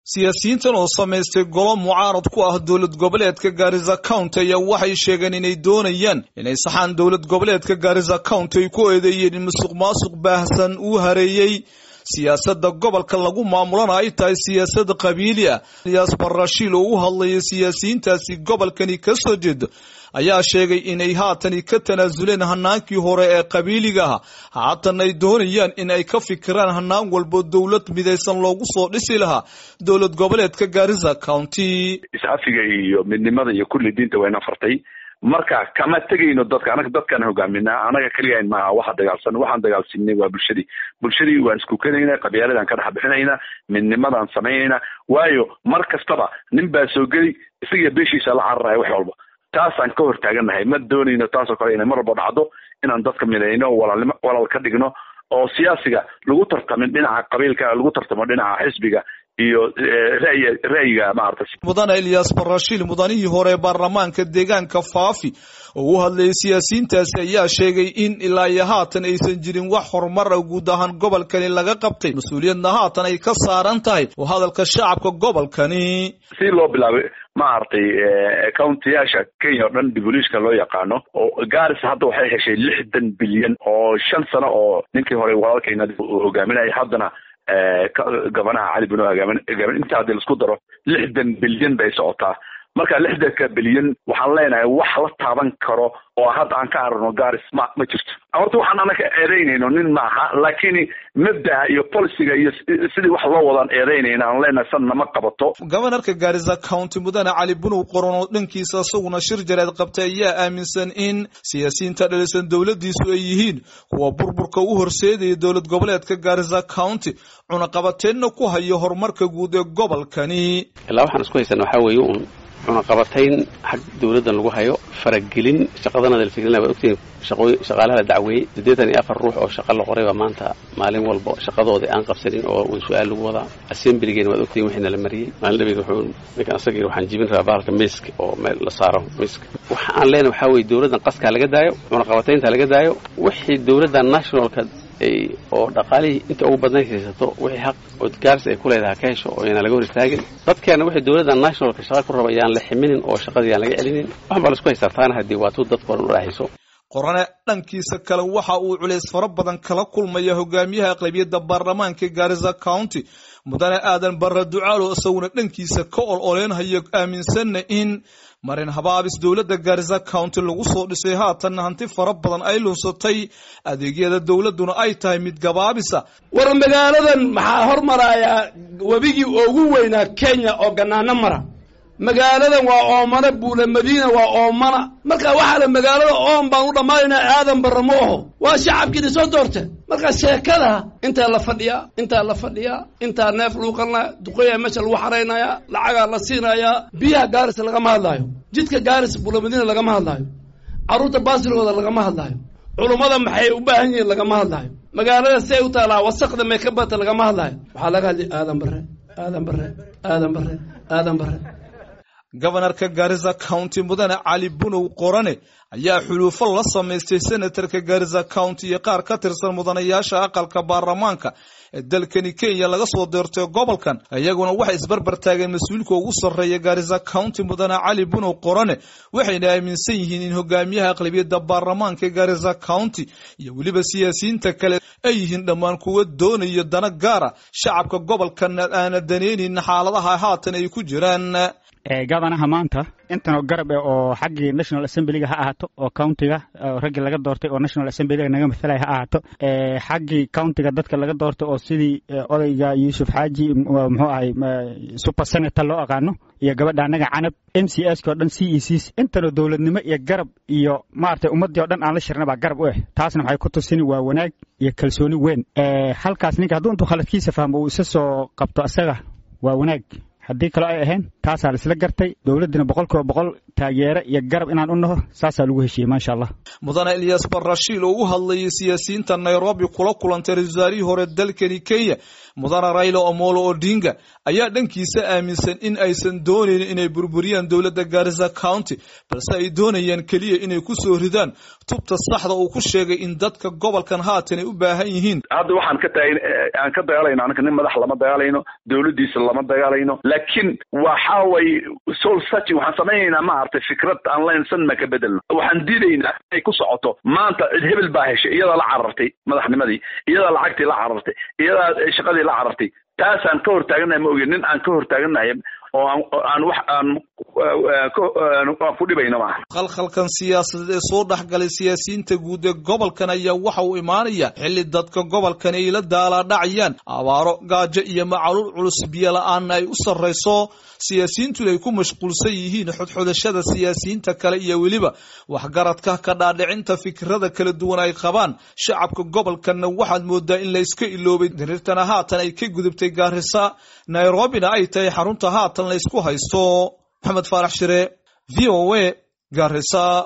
siyaasiyiintan oo samaystay golo mucaarad ku ah dowlad goboleedka gaarisa county ayaa waxay sheegeen inay doonayaan inay saxaan dowlad goboleedka gaarisa county ay ku eedeeyeen in musuq maasuq baahsan uu hareeyey siyaasadda gobolka lagu maamulana ay tahay siyaasad qabiili ah iyaas barashiil oo u hadlaya siyaasiyiintaasi gobolkani ka soo jeeda ayaa sheegay inay haatani ka tanaasuleen hanaankii hore ee qabiiliga ah haatan ay doonayaan in ay ka fikiraan hanaan walbo dowlad midaysan loogu soo dhisi lahaa dowlad goboleedka gaarisa county is-afiga iyo midnimada iyo kulli diinta wayna fartay marka kama tegayno dadka anaga dadkaan hogaaminaa anaga keligaan maaha waxa dagaalsan waxaan dagaalsinay waa bulshadii bulshadii waan isku kenayna qabyaaladaan ka dhex bixinayna midnimadaan samaynayna waayo mar kastaba nin baa soo geli isagiyo beeshiisa la cararaya wax walba taasaan ka hortaagannahay ma doonayno taasoo kale inay mar walba dhacdo inaan dadka midayno walaalnimo walaal ka dhigno oo siyaasiga lagu tartamin dhinaca qabiilka lagu tartamo dhinaca xisbiga iyo ra'yi ra'yiga maarata mudane ilyas barashiil mudanihii hore baarlamaanka deegaanka faafi oo u hadlayay siyaasiyiintaasi ayaa sheegay in ilaa iyo haatan aysan jirin wax horumar ah guud ahaan gobolkani laga qabtay mas-uuliyadna haatan ay ka saaran tahay oo hadalka shacabka gobolkani si loo bilaabay maaragtay countiyaasha kenya oo dhan dibuliishka loo yaqaano oo garis hadda waxay heshay lixdan bilyan oo shan sano oo ninkii hore walaalkayna uu hogaaminayay haddana gabanaha cali bino hogaamin inta haddii laisku daro lixdan bilyan bay socotaa marka lixdanka bilyan waxaan leenahay wax la taaban karo oo hadda aan ka aragno garis ma ma jirto horta waxaan anaka eedeynayno nin maaha laakiin mabdaha iyo policiga iyo sidii wax loo wadaan eedeynayna aan leenahay san nama qabato gobanarka gaarisa county mudane cali bunow qoran oo dhankiisa isaguna shir jareed qabtay ayaa aaminsan in siyaasiyiinta dhalisan dowladiisu ay yihiin kuwa burburka u horseedaya dowlad goboleedka gaarisa county cunaqabateenna ku hayo horumarka guud ee gobolkani ilaa waxaan isku haysana waxaa weeye uun cunaqabatayn xag dowladdan lagu hayo faragelin shaqadana dalfigelina waad ogtihiin shaqaalaha la dacweeyey siddeetan iyo afar ruux oo shaqa la qoray baa maanta maalin walba shaqadooda aan qabsanin oo su-aal lagu wadaa assemblygeena waad ogtihiin wixii nala mariyey maalin dhabeed wuxuu ninkan asagii waxaan jibin rabaa bahalka miiska oo meel la saaro miiska waxa aan leenahay waxaa weeye dowladdan qaskaa laga daayo cunaqabataynta laga daayo wixii dowladda nationalka oo dhaqaalihii inta ugu badnayd haysato wixii xaq oo gaaris ay ku leedahay ka hesho oo ayna laga hor istaagin dadkeena wixii dowladda nationalka shaqa ku raba yaan la ximinin oo shaqadii aan laga celinin waxan baa la isku haystaa taana haddii waa tuu dadka oran u dhexayso qorane dhankiisa kale waxa uu culays fara badan kala kulmaya hogaamiyaha aqlabiyadda baarlamaanka gaarisa county mudane aadan barre ducaalo isaguna dhankiisa ka ol oleenhayo aaminsanna in marin habaabis dowladda gaarisa county lagu soo dhisay haatanna hanti fara badan ay lunsatay adeegyada dowladduna ay tahay mid gabaabisa war magaaladan maxaa hormarayaa webigii ugu weynaa kenya oo ganaano mara magaaladan waa oomana buula madiina waa oomana marka waxaa la magaalada oom baan u dhammaanaynaa aadan barra ma aho waa shacabkiina soo doorteen marka sheekada intaa la fadhiyaa intaa la fadhiyaa intaa neef lagu qalinaya duqoyaa meesha lagu xaraynayaa lacagaa la siinayaa biyaha gaaris lagama hadlaayo jidka gaaris buula madiina lagama hadlaayo carruurta baasirkooda lagama hadlaayo culummada maxay u baahan yihiin lagama hadlaayo magaalada si ay u taalaa wasaqda may ka bata lagama hadlaayo waxaa laga hadlay aadan barre aadan barre aadan barre aadan barre gobanarka gaarisa county mudane cali bunow qorane ayaa xuluufo la samaystay senatarka gaarisa county iyo qaar ka tirsan mudanayaasha aqalka baarlamaanka ee dalkani kenya laga soo deertay gobolkan iyaguna waxay isbarbar taageen mas-uulka ugu sarreeya gaarisa county mudane cali bunow qorane waxayna aaminsan yihiin in hogaamiyaha aqlabiyadda baarlamaanka gaarisa county iyo weliba siyaasiyiinta kale ay yihiin dhammaan kuwa doonayo dana gaara shacabka gobolkan aana daneynin xaaladaha haatan ay ku jiraan gabanaha maanta intanoo garab eh oo xaggii national assemblyga ha ahaato oo countiga raggii laga doortay oo national assemblyga naga mathalaya ha ahaato xaggii countiga dadka laga doortay oo sidii odayga yuusuf xaaji muxuu ahay super senator loo aqaano iyo gabadha annaga canab m c s o dhan c e cs intanoo dowladnimo iyo garab iyo maaragtay ummaddii o dhan aan la shirna baa garab u eh taasna waxay ku tusini waa wanaag iyo kalsooni weyn halkaas ninka hadduu intuu khaladkiisa fahmo uu isa soo qabto asaga waa wanaag haddii kaloo ay ahayn taasaa laisla gartay dowladdina boqol kiiba boqol taageere iyo garab inaan u naho saasaa lagu heshiiyey maasha allah mudane ilyas barashiil oo u hadlayay siyaasiyiinta nairobi kula kulantay ra-isul wasaarihii hore dalkani kenya mudane rayla omolo odinga ayaa dhankiisa aaminsan in aysan doonayn inay burburiyaan dowladda garissa county balse ay doonayaan keliya inay ku soo ridaan tubta saxda uu ku sheegay in dadka gobolkan haatan ay u baahan yihiin hadda waxaan ka taagn aan ka dagaalayno anaka nin madax lama dagaalayno dowladdiisa lama dagaalayno laakiin waxa way soul searching waxaan samaynaynaa ma aragtay fikrad aan laynsan ma ka bedelno waxaan diidaynaa inay ku socoto maanta cid hebel baa heshay iyadaa la carartay madaxnimadii iyadaa lacagtii la carartay iyadaa shaqadii la carartay taasaan ka hortaaganahay ma ogi nin aan ka hortaaganahay oo aan wax aan aan ku dhibayno maaha khalkhalkan siyaasadeed ee soo dhexgalay siyaasiyiinta guud ee gobolkan ayaa waxa uu imaanaya xilli dadka gobolkan ay la daalaadhacayaan abaaro gaajo iyo macaluul culus biyo la-aanna ay u sarrayso siyaasiyiintuna ay ku mashquulsan yihiin xodxodashada siyaasiyiinta kale iyo weliba waxgaradka ka dhaadhicinta fikirada kala duwan ay qabaan shacabka gobolkanna waxaad moodaa in la iska iloobay diriirtana haatan ay ka gudubtay gaarisa nairobina ay tahay xarunta haatan la isku haysto maxamed faarax shire v o a gaarisa